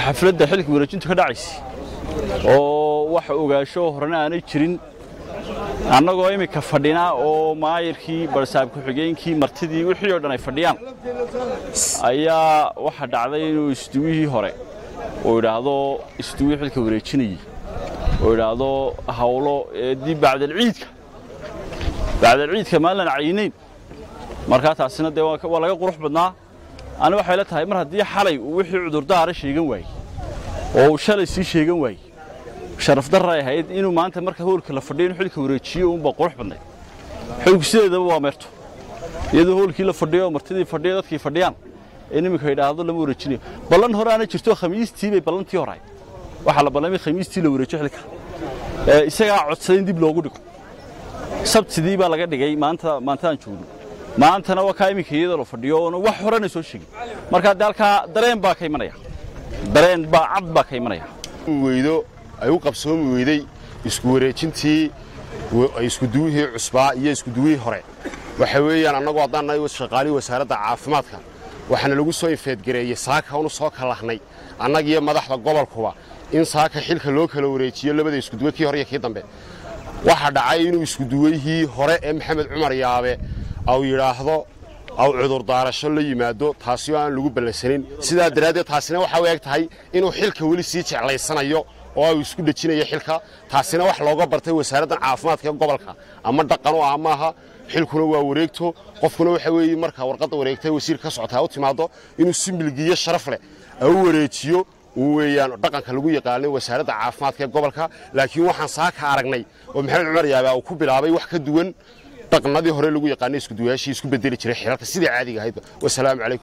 xafladda xilka wareejintu ka dhacaysa oo wax ogaasho horena aanay jirin annagoo iminka fadhinaa oo maayirkii barsaab ku-xigeenkii martidii wixii oo dhan ay fadhiyaan ayaa waxa dhacday inuu isduwihii hore uu idhaahdo isduwii xilka wareejinayey uu idhaahdo hawlo dib bacdalciidka bacdalciidka maalan cayinayn markaa taasina dee waa laga qurux badnaa ani waxay la tahay mar haddii xalay uu wixii cudurdaara sheegan waayey oo uu shalay sii sheegan waayey sharaf darray ahayd inuu maanta marka hoolka la fadhiyo inuu xilka wareejiyo uunba qurux badnay xilku sideedaba waa meerto iyadoo hoolkii la fadhiyo martidii fadhiyo dadkii fadhiyaan in iminka idhaahdo lama wareejinayo ballan hore aana jirto khamiistii bay ballantii hore ahayd waxaa la ballamay khamiistii la wareejiyo xilka isagaa codsaday in dib loogu dhigo sabtidii baa laga dhigay maanta maantaan joogno maantana waa kaa iminka iyadoo la fadhiyo oona wax horena soo sheegin marka dee halkaa dareen baa ka imanaya dareen baa cad baa ka imanaya weydo ay u qabsoomi weyday isku wareejintii iskuduwihii cusbaa iyo iskuduwihii hore waxa weeyaan annagu haddaan nahay shaqaalihii wasaaradda caafimaadka waxaana lagu soo infeedgareeyey saaka unu soo kalahnay annagiyo madaxda gobolkuba in saaka xilka loo kala wareejiyo labada iskuduwe kii hore iyo kii dambe waxaa dhacay inuu iskuduweyhii hore ee maxamed cumar yaabe au yidhaahdo aw cudurdaarasho la yimaado taasi oo aan lagu ballansanin sidaa daraaddeed taasina waxaa u eg tahay inuu xilka weli sii jeclaysanayo oo uu isku dhejinayo xilka taasina wax looga bartay wasaaraddan caafimaadka ee gobolka ama dhaqan u ah maaha xilkuna waa wareegto qofkuna waxa weeye marka warqadda wareegtay wasiir ka socota u timaado inuu si milgiyo sharaf leh u wareejiyo uu weeyaan dhaqanka lagu yaqaanay wasaaradda caafimaadka ee gobolka laakiin waxaan saaka aragnay oo maxamed cumar yaabe uu ku bilaabay wax ka duwan dhaqnadii hore lagu yaqaanay iskuduwayaashii isku bedeli jiray xilalka sidii caadiga ahayd wasalaamu calaykum